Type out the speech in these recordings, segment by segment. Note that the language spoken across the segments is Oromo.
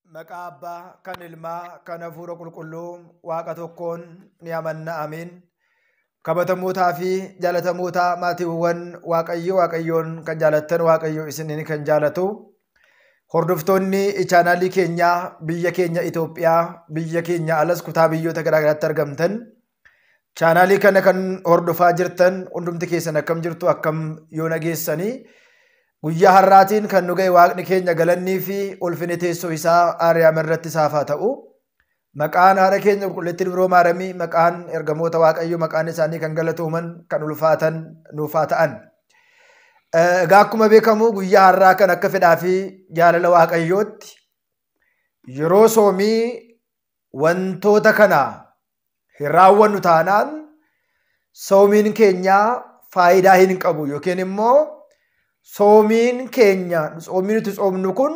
Maqaa Abbaa, kan Ilmaa, kan Hafuura Qulqulluu, Waaqa tokkoon ni amanna. Amiin. Kabatamootaa fi jaalatamootaa maatiiwwan Waaqayyo Waaqayyoon kan jaalattan Waaqayyo isiniin kan jaalatu. Hordoftoonni chaanaalii keenyaa biyya keenya Itoophiyaa, biyya keenya alas kutaa biyyoota garaagaraatti argamtan. Chaanaalii kana kan hordofaa jirtan hundumti keessan akkam jirtu akkam yoo nageessanii guyyaa har'aatiin kan nu ga'e waaqni keenya galannii fi ulfini teessoo isaa aariyaam irratti isaaf haa ta'u. Maqaan haadha keenya qulqullittiin biroo maaramii maqaan ergamoota waaqayyo maqaan isaanii kan galatooman kan ulfaatan nuuf haa ta'an. Egaa akkuma beekamu guyyaa har'aa kan akka fedhaa fi jaalala waaqayyootti yeroo soomii wantoota kana hin raawwannu taanaan soomiin keenya faayidaa hin qabu yookiin immoo soomiin keenya soomii nuti soomnu kun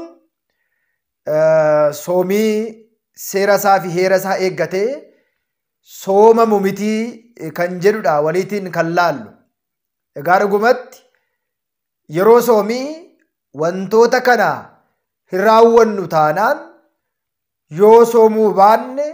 soomii seera isaa fi heera isaa eeggatee soomamu mitii kan jedhudha waliitiin kan laallu. Egaa dhugumatti yeroo soomii wantoota kana hin raawwannu taanaan yoo soomuu baanne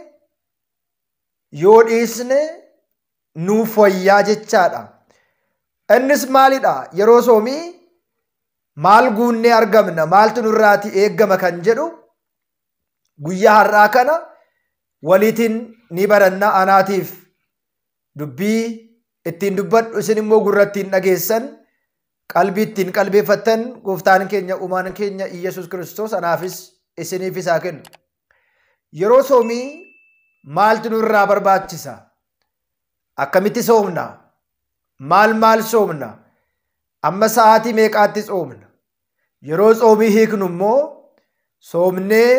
yoo dhiisne nuuf wayyaa jechaadha. Innis maalidha? Yeroo soomii maal guunnee argamna? Maaltu nurraati eeggama kan jedhu guyyaa har'aa kana waliitiin ni baranna anaatiif dubbii ittiin dubbadhu isin immoo gurra ittiin dhageessan qalbii ittiin qalbeeffattan gooftaan keenya uumaan keenya Iyyasuus Kiristoos anaafis isiniifis haa kennu. Yeroo soomii maaltu nurraa barbaachisa? Akkamitti soomna? Maal maal soomna? Amma sa'aatii meeqaatti soomna? Yeroo soomii hiiknu immoo soomnee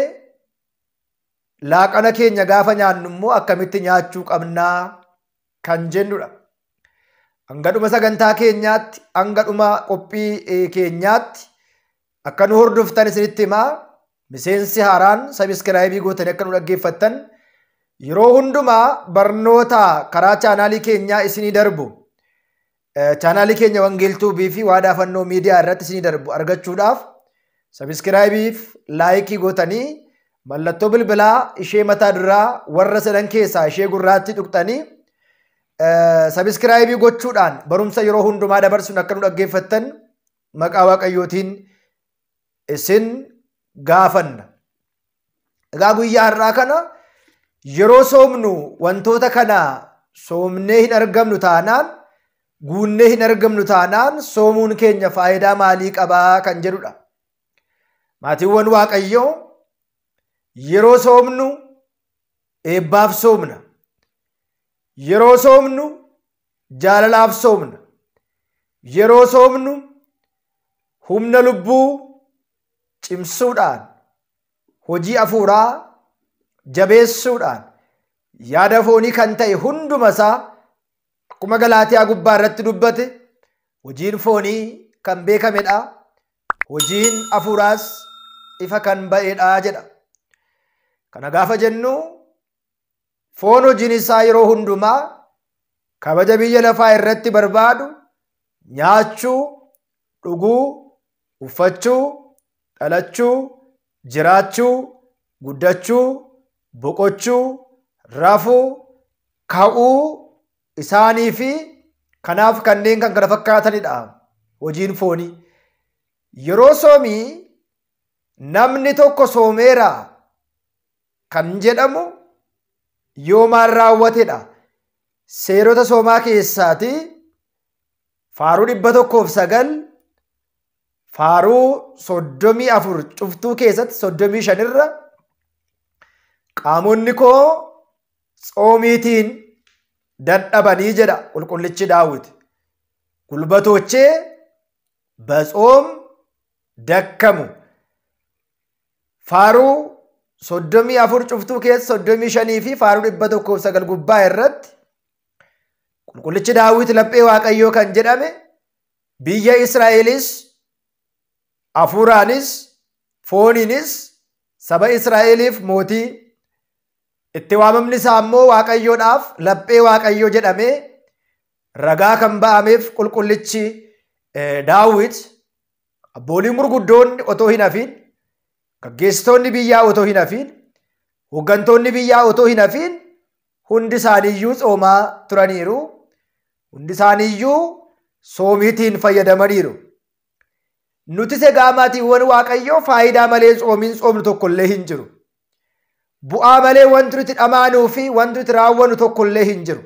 laaqana keenya gaafa nyaannu immoo akkamitti nyaachuu qabnaa kan jennudha. Hanga dhuma sagantaa keenyaatti, hanga dhuma qophii keenyaatti akka nu hordoftan isinitti himaa miseensi haaraan sabiskiraayibii gootanii akka nu dhaggeeffattan yeroo hundumaa barnoota karaa chaanaalii keenyaa isinii darbu chaanaalii keenya wangeeltuubii fi waadaa fannoo miidiyaa irratti isinii darbu argachuudhaaf sabiskiraayibiif laayikii gootanii mallattoo bilbilaa ishee mataa duraa warra sadan keessaa ishee gurraatti tuqxanii sabiskiraayibii gochuudhaan barumsa yeroo hundumaa dabarsuun akka nu dhaggeeffattan maqaa waaqayyootiin isin gaafanna. Egaa guyyaa har'aa kana yeroo soomnu wantoota kana soomnee hin argamnu taanaan guunnee hin argamnu taanaan soomuun keenya faayidaa maalii qabaa kan jedhudha. Maatiiwwan Waaqayyoo yeroo soomnu eebbaaf soomna. Yeroo soomnu jaalalaaf soomna. Yeroo soomnu humna lubbuu cimsuudhaan hojii afuuraa jabeessuudhaan yaada foonii kan ta'e hunduma isaa akkuma galaatiyaa gubbaa irratti dubbate hojiin foonii kan beekamedha. Hojiin afuuraas ifa kan ba'edha jedha. Kana gaafa jennu foon hojiin isaa yeroo hundumaa kabaja biyya lafaa irratti barbaadu nyaachuu, dhuguu, uffachuu, dhalachuu, jiraachuu, guddachuu, boqochuu, rafuu, ka'uu isaanii fi kanaaf kanneen kan kana fakkaatanidha hojiin foonii. Yeroo soomii namni tokko soomeera kan jedhamu yoo maal raawwatedha. Seerota soomaa keessaati faaruu dhibba tokkoof sagal faaruu soddomii afur cuftuu keessatti soddomii shanirra qaamonni koo tsoomiitiin dadhabanii jedha qulqullichi daawwiti. Gulbatochee batsoom dakkamu. Faaruu soddomii afur cuftuu keessa soddomii shanii fi faaruu dhibba tokkoof sagal gubbaa irratti qulqullichi daawwiti laphee waaqayyoo kan jedhame biyya Israa'elis hafuuraanis fooniinis saba Israa'eliif mootii itti waamamni isaa immoo waaqayyoodhaaf laphee waaqayyoo jedhamee ragaa kan ba'ameef qulqullichi daawwit abboolii murguddoonni otoo hin hafiin gaggeessitoonni biyyaa otoo hin hafiin hooggantoonni biyyaa otoo hin hafiin hundi isaaniiyyuu tsoomaa turaniiru hundi isaaniiyyuu soomiitiin fayyadamaniiru. Nutis egaa maatiiwwan waaqayyoo faayidaa malee tsoomiin tsoomnu tokkollee hin jiru. Bu'aa malee wanti nuti dhamaanuu fi wanti nuti raawwannu tokkollee hin jiru.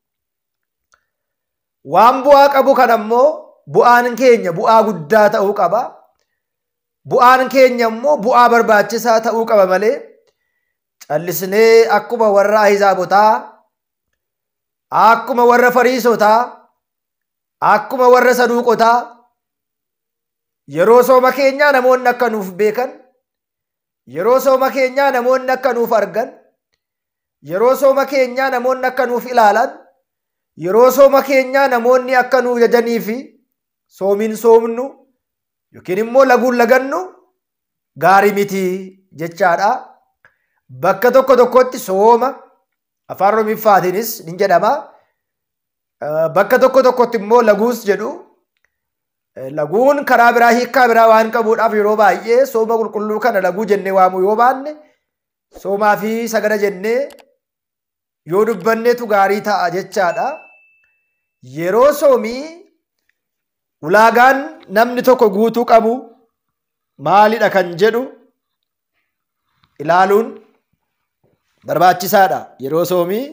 Waan bu'aa qabu kan ammoo bu'aan keenya bu'aa guddaa ta'uu qaba. Bu'aan keenya immoo bu'aa barbaachisaa ta'uu qaba malee callisnee akkuma warra ahizaabotaa, akkuma warra fariisotaa, akkuma warra saduuqotaa yeroo sooma keenyaa namoonni akka nuuf beekan, yeroo sooma keenyaa namoonni akka nuuf argan, yeroo sooma keenyaa namoonni akka nuuf ilaalan, yeroo sooma keenyaa namoonni akka nuuf jajanii fi soomiin soomnu yookiin immoo laguun lagannu gaarii miti jechaadha. Bakka tokko tokkotti sooma afaan Oromiffaatiinis ni jedhama. Bakka tokko tokkotti immoo laguus jedhu. Laguun karaa biraa hiikkaa biraa waan qabuudhaaf yeroo baay'ee sooma qulqulluu kana laguu jennee waamuu yoo baanne soomaa fi sagada jennee yoo dubbanneetu gaarii ta'a jechaadha. Yeroo soomii ulaagaan namni tokko guutuu qabu maalidha kan jedhu ilaaluun barbaachisaadha. Yeroo soomii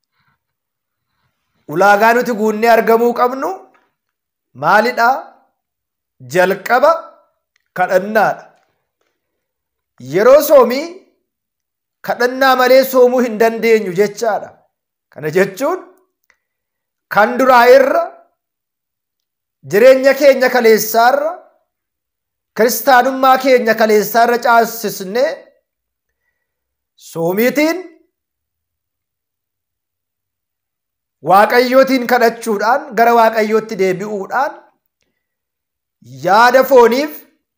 ulaagaa nuti guunnee argamuu qabnu maalidha? Jalqaba kadhannaadha. Yeroo soomii kadhannaa malee soomuu hin dandeenyu jechaadha. Kana jechuun kan duraa irra jireenya keenya kaleessaarra kiristaanummaa keenya kaleessaarra caasisnee soomiitiin waaqayyootiin kadhachuudhaan gara waaqayyootti deebi'uudhaan yaada fooniif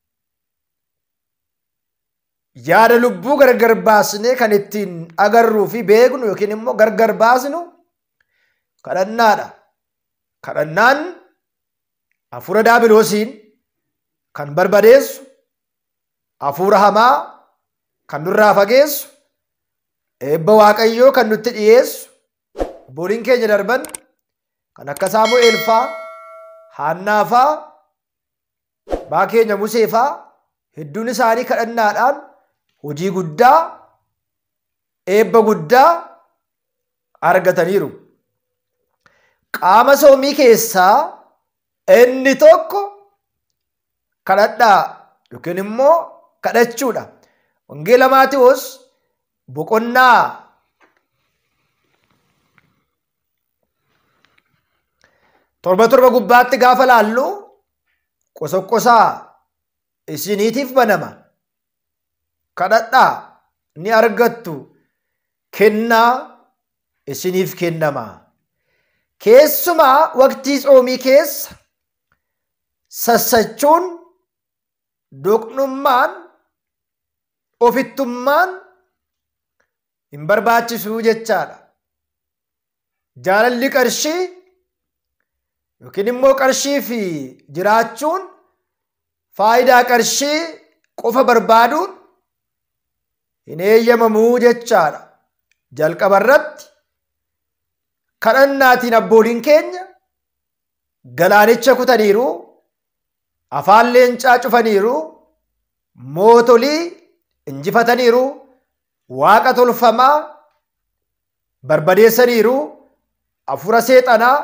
yaada lubbuu gargar baasnee kan ittiin agarruu fi beeknu yookiin immoo gargar baasnu kadhannaadha. Kadhannaan hafuura daabiloosiin kan barbadeessu, hafuura hamaa kan nurraa fageessu, eebba waaqayyoo kan nutti dhiyeessu, booliin keenya darban kan akka Saamu'eel faa, Haannaa faa, baa keenya Musee faa hedduun isaanii kadhannaadhaan hojii guddaa, eebba guddaa argataniiru. Qaama soomii keessaa inni tokko kadhadhaa yookiin immoo kadhachuudha. Wangeela Maatiyoos boqonnaa torba torba gubbaatti gaafa laallu qosoqosaa isiniitiif banama. Kadhadhaa ni argattu kennaa isiniif kennama. Keessumaa waqtii tsoomii keessa sassachuun doqnummaan ofittummaan hin barbaachisu jechaadha. Jaalalli qarshii yookiin immoo qarshii fi jiraachuun faayidaa qarshii qofa barbaaduun hin eeyyamamuu jechaadha. Jalqaba irratti kadhannaatiin abbooliin keenya galaanicha kutaniiru, afaan leencaa cufaniiru, mootolii injifataniiru, waaqa tolfamaa barbadeessaniiru, hafuura seexanaa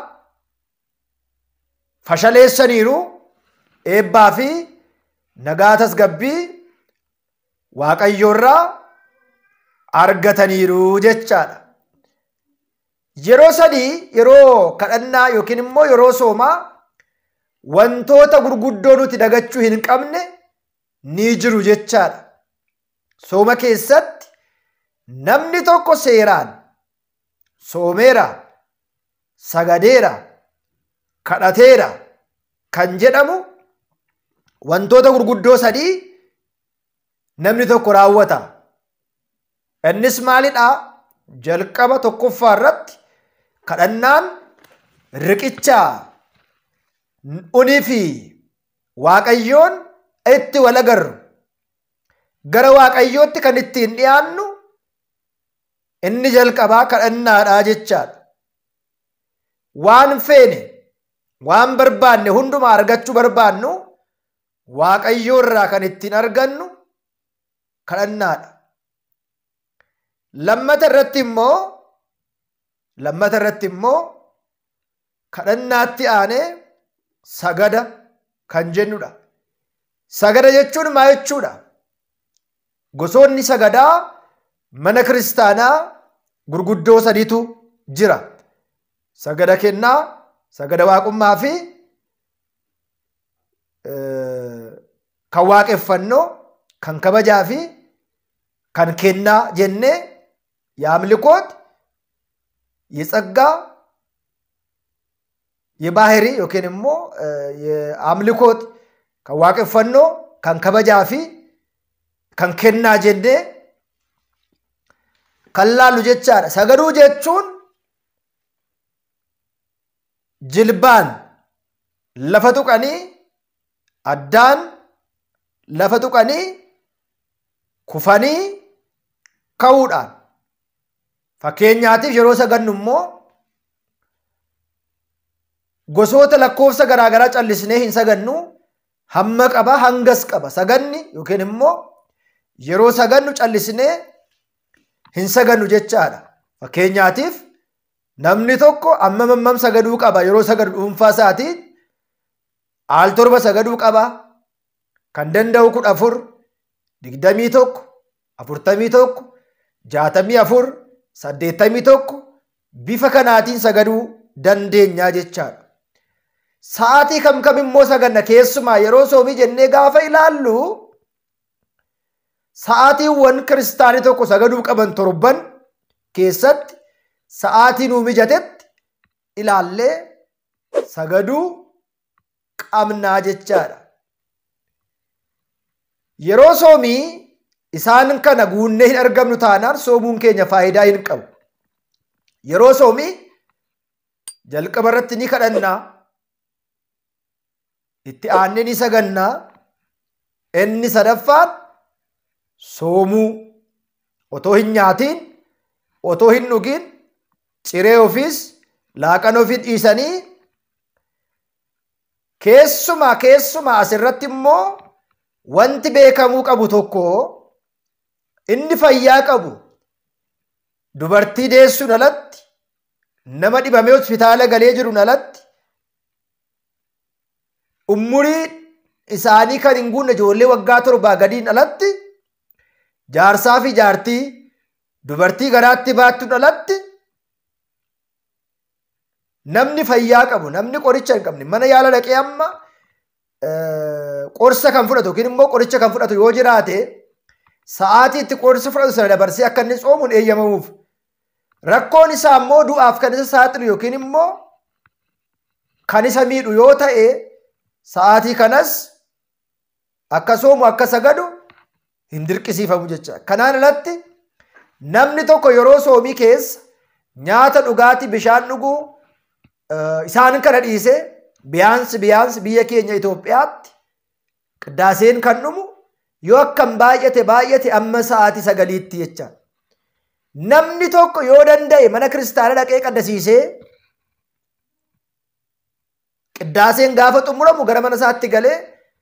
fashaleessaniiru, eebbaa fi nagaa tasgabbii waaqayyoorraa argataniiru jechaadha. Yeroo sadii yeroo kadhannaa yookiin immoo yeroo soomaa wantoota gurguddoo nuti dagachuu hin qabne ni jiru jechaadha. Sooma keessatti namni tokko seeraan soomeera, sagadeera, kadhateera kan jedhamu wantoota gurguddoo sadii namni tokko raawwata. Innis maalidhaa? Jalqaba tokkoffaa irratti kadhannaan riqichaa unii fi waaqayyoon itti wal agarru gara waaqayyootti kan ittiin dhiyaannu inni jalqabaa kadhannaadhaa jechaadha. Waan feene waan barbaanne hundumaa argachuu barbaannu waaqayyoo irraa kan ittiin argannu kadhannaadha. Lammata irratti immoo lammata irratti immoo kadhannaatti aanee sagada kan jennudha. Sagada jechuun maa jechuudha? Gosoonni sagadaa mana kiristaanaa gurguddoo sadiitu jira. Sagada kennaa, sagada waaqummaa fi kan waaqeffannoo, kan kabajaa fi kan kennaa jennee የአምልኮት የጸጋ የባህሪ ዮኪን ሞ የአምልኮት ከዋቅፈኖ ከን ከበጃፊ ከን ኬና ጀኔ ከላሉ ጀቻadha sagaduu jechuun jilbaan lafa tuqanii addaan lafa tuqanii kufanii ka'uudhaan Fakkeenyaatiif yeroo sagannu immoo gosoota lakkoofsa garaagaraa callisnee hin sagannu hamma qaba hangas qaba saganni yookiin immoo yeroo sagannu callisnee hin sagannu jechaadha. Fakkeenyaatiif namni tokko amma mammam sagaduu qaba yeroo sagadu dhuunfaa isaatiin aal torba sagaduu qaba kan danda'u kudha afur digdamii tokko afurtamii tokko jaatamii afur saddeettamii tokko bifa kanaatiin sagaduu dandeenyaa jechaadha. Sa'aatii kam kam immoo saganna keessumaa yeroo soomii jennee gaafa ilaallu sa'aatiiwwan kiristaanii tokko sagaduu qaban torban keessatti sa'aatii nuu mijatetti ilaallee sagaduu qabnaa jechaadha. Yeroo soomii isaan kana guunnee hin argamnu taanaan soomuun keenya faayidaa hin qabu. Yeroo soomii jalqaba irratti ni kadhannaa, itti aannee ni sagannaa, inni sadaffaan soomuu otoo hin nyaatiin, otoo hin dhugin, ciree ofiis laaqana ofii dhiisanii keessumaa keessumaa asirratti immoo wanti beekamuu qabu tokko inni fayyaa qabu dubartii deessuun alatti nama dhibamee hospitaala galee jiruun alatti umurii isaanii kan hin guunne ijoollee waggaa torbaa gadiin alatti jaarsaa fi jaartii dubartii garaatti baattuun alatti namni fayyaa qabu namni qoricha hin qabne mana yaala dhaqee amma qorsa kan fudhatu yookiin immoo qoricha kan fudhatu yoo jiraate sa'aatii itti qorsa fudhatu sana dabarsee akka inni soomuun eeyyamamuuf. Rakkoon isaa immoo du'aaf kan isa saaxilu yookiin immoo kan isa miidhu yoo ta'e sa'aatii kanas akka soomu akka sagadu hin dirqisiifamu jecha. Kanaan alatti namni tokko yeroo soomii keessa nyaata dhugaatii bishaan dhuguu isaan kana dhiisee biyaansi biyaansi biyya keenya Itoophiyaatti qiddaaseen kan dhumu yoo akkam baay'ate baay'ate amma sa'aatii sagaliitti jecha. Namni tokko yoo danda'e mana kiristaana dhaqee qaddasiisee qiddaaseen gaafa xumuramu gara mana isaatti galee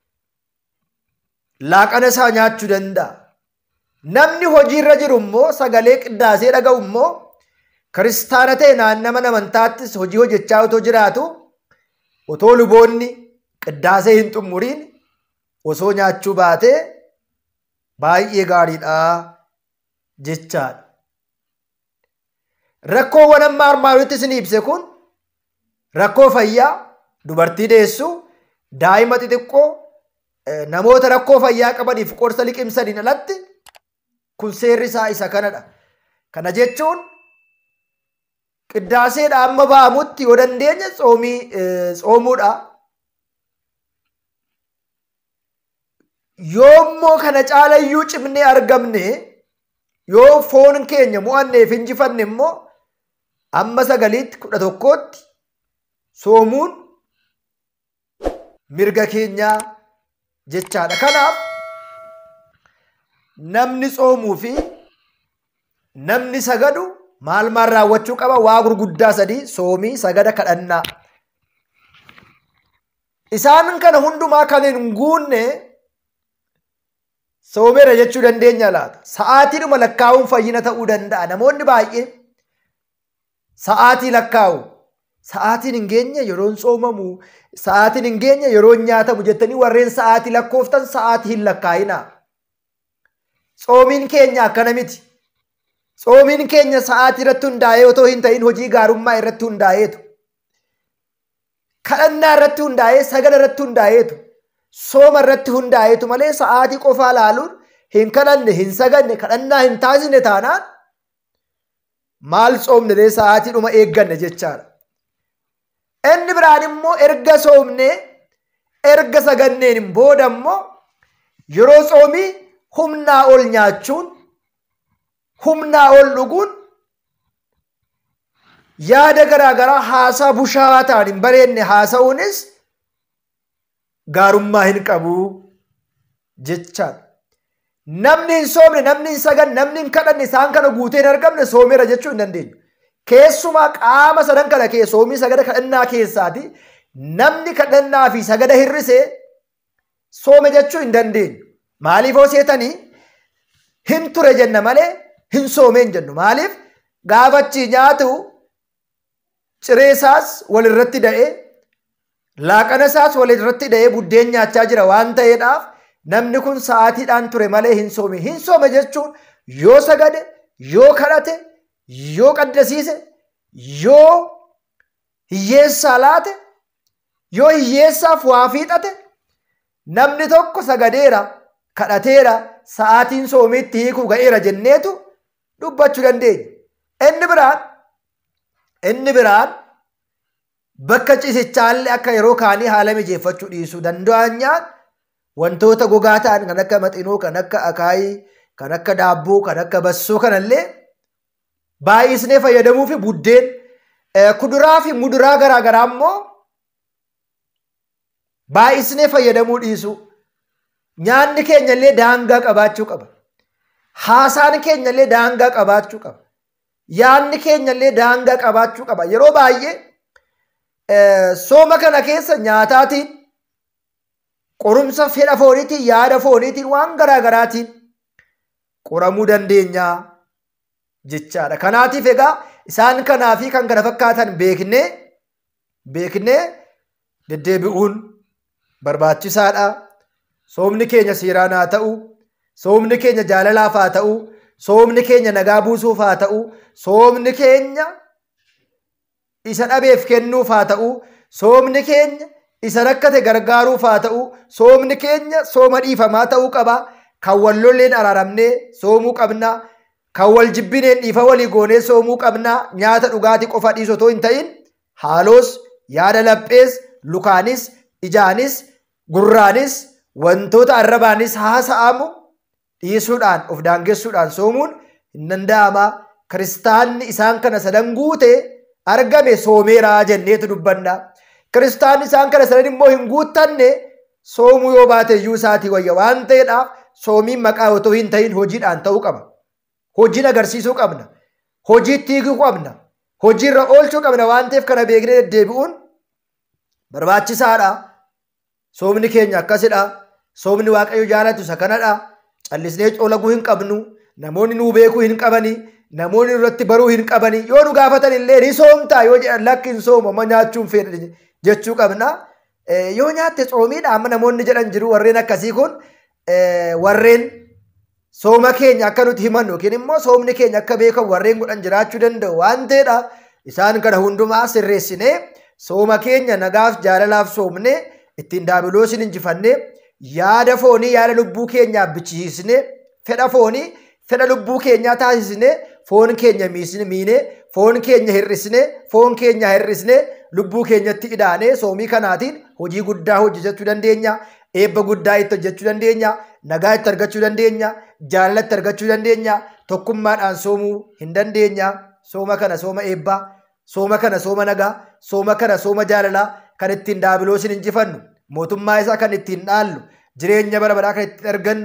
laaqana isaa nyaachuu danda'a. Namni hojiirra jiru immoo sagalee qiddaasee dhaga'u immoo kiristaana ta'e naannama amantaattis hojii hojjechaa otoo jiraatu otoo luboonni qiddaasee hin xumuriin osoo nyaachuu baatee baay'ee gaariidha jechaadha. Rakkoowwan amma armaan olitti isin ibse kun rakkoo fayyaa dubartii deessuu daa'ima xixiqqoo namoota rakkoo fayyaa qabaniif qorsa liqimsaniin alatti kun seerri isaa isa kanadha. Kana jechuun qiddaaseedha amma ba'amutti yoo dandeenye tsoomii tsoomuudha. Yoommoo kana caalayyuu cimnee argamne yoo foon keenya mo'anneef injifanne immoo amma sagaliitti kudha tokkootti soomuun mirga keenyaa jechaadha. Kanaaf namni tsoomuu fi namni sagadu maal maal raawwachuu qaba waa gurguddaa sadii soomii sagada kadhannaa isaan kana hundumaa kan hin guunne soomeera jechuu dandeenya laata sa'aatiidhuma lakkaa'uun fayyina ta'uu danda'a namoonni baay'ee sa'aatii lakkaa'u sa'aatiin hin geenye yeroon soomamu sa'aatiin hin geenye yeroon nyaatamu jettanii warreen sa'aatii lakkooftan sa'aatii hin lakkaa'inaa tsoomiin keenya akkana miti tsoomiin keenya sa'aatii irratti hundaa'ee otoo hin ta'in hojii gaarummaa irratti hundaa'eetu kadhannaa irratti hundaa'ee sagada irratti hundaa'eetu sooma irratti hundaa'eetu malee sa'aatii qofaa laaluun hin kadhanne hin saganne kadhannaa hin taasisne taanaan maal tsoomne sa'aatii dhuma eegganne jechaadha. Inni biraan immoo erga soomne erga saganneen booda immoo yeroo tsoomii humnaa ol nyaachuun humnaa ol dhuguun yaada garaagaraa haasaa bushaawaa ta'an hin bareedne haasa'uunis gaarummaa hin qabu jechaadha. Namni hin soomne, namni hin saganne, namni hin kadhanne isaan kana guutee hin argamne soomeera jechuu hin dandeenyu. Keessumaa qaama sadan kana kee soomii sagada kadhannaa keessaati namni kadhannaa fi sagada hirrisee soome jechuu hin dandeenyu. Maaliif hoo seetanii hin ture jenna malee hin soomee hin jennu. Maaliif gaafachi nyaatu ciree isaas walirratti da'ee laaqana isaas walirratti da'ee buddeen nyaachaa jira waan ta'eedhaaf namni kun sa'aatiidhaan ture malee hin soome. Hin soome jechuun yoo sagade, yoo kadhate, yoo qaddasiise, yoo hiyyeessaa laate, yoo hiyyeessaaf waa fiixate, namni tokko sagadeera, kadhateera, sa'aatiin soomiitti hiikuu ga'eera jenneetu dubbachuu dandeenya. Inni biraan, inni biraan bakka ciisichaallee akka yeroo kaanii haala mijeeffachuu dhiisuu danda'anyaan wantoota gogaa ta'an kan akka maxinoo, kan akka akaayii, kan akka daabboo, kan akka bassoo kanallee baay'isnee fayyadamuu fi buddeen kuduraa fi muduraa garaagaraa immoo baay'isnee fayyadamuu dhiisu. Nyaanni keenya illee daangaa qabaachuu qaba. Haasaan keenya illee daangaa qabaachuu qaba. Yaanni keenya illee daangaa qabaachuu qaba. Yeroo baay'ee sooma kana keessa nyaataatiin qorumsa fedha fooniitiin yaada fooniitiin waan garaagaraatiin qoramuu dandeenya jechaadha. Kanaatiif egaa isaan kanaa fi kan kana fakkaatan beeknee beeknee deddeebi'uun barbaachisaadha. Soomni keenya seeraan haa ta'u, soomni keenya jaalalaaf haa ta'u, soomni keenya nagaa buusuuf haa ta'u, soomni keenya isa dhabeef kennuuf haa ta'u, soomni keenya isa rakkate gargaaruuf haa ta'u, soomni keenya sooma dhiifamaa ta'uu qaba. Kan wal lolleen araaramnee soomuu qabna. Kan wal jibbineen dhiifa walii goonee soomuu qabna. Nyaata dhugaatii qofa dhiisu otoo hin ta'in haaloos, yaada laphees, lukaanis, ijaanis, gurraanis, wantoota arrabaanis haasa'amu dhiisuudhaan of daangessuudhaan soomuun hin danda'ama. Kiristaanni isaan kana sadan guute argame soomeeraa jenneetu dubbanna. Kiristaanni isaan kana sadan immoo hin guuttanne soomuu yoo baate iyyuu isaatii wayya waan ta'eedhaaf soomiin maqaa otoo hin ta'in hojiidhaan ta'uu qaba. Hojiin agarsiisuu qabna. Hojiitti hiikuu qabna. Hojiirra oolchuu qabna waan ta'eef kana beeknee deddeebi'uun barbaachisaadha. Soomni keenya akkasidha. Soomni Waaqayyo jaalatu isa kanadha. Callisnee colaguu hin qabnu. Namoonni nuu beekuu hin qabani. Namoonni irratti baruu hin qabani. Yoo nu gaafatan illee ni soomtaa yoo jedhan lakki hin soomu amma nyaachuun fedha jechuu qabna. Yoo nyaatte soomiidha amma namoonni jedhan jiru warreen akkasii kun warreen sooma keenya akka nuti himannu yookiin immoo soomni keenya akka beekamu warreen godhan jiraachuu danda'u waan ta'eedha. Isaan kana hundumaa sirreessinee sooma keenya nagaaf jaalalaaf soomnee ittiin daabiloosiin injifannee yaada foonii yaada lubbuu keenyaaf bichisiisnee fedha foonii fedha lubbuu keenyaa taasisnee foon keenya miinee foon keenya hir'isnee foon keenya hir'isnee lubbuu keenyatti idaanee soomii kanaatiin hojii guddaa hojjechuu dandeenya eebba guddaa itti hojjechuu dandeenya nagaa itti argachuu dandeenya jaalala itti argachuu dandeenya tokkummaadhaan soomuu hin dandeenya sooma kana sooma eebbaa sooma kana sooma nagaa sooma kana sooma jaalalaa kan ittiin daabiloosiin injifannu mootummaa isaa kan ittiin dhaallu jireenya bara baraa kan ittiin argannu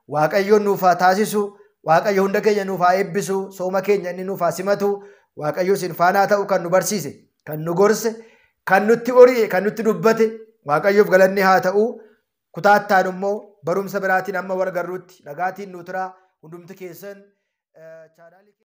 Waaqayyoon nuuf haa taasisu. Waaqayyo hunda keenya nuuf haa eebbisu. Sooma keenya inni nuuf haa simatu. Waaqayyo isin faanaa ta'u kan nu barsiise, kan nu gorse, kan nutti ori'e, kan nutti dubbate. Waaqayyoof galanni haa ta'u. Kutaattaan immoo barumsa biraatiin amma wal garruutti nagaatiin nu turaa hundumti keessan.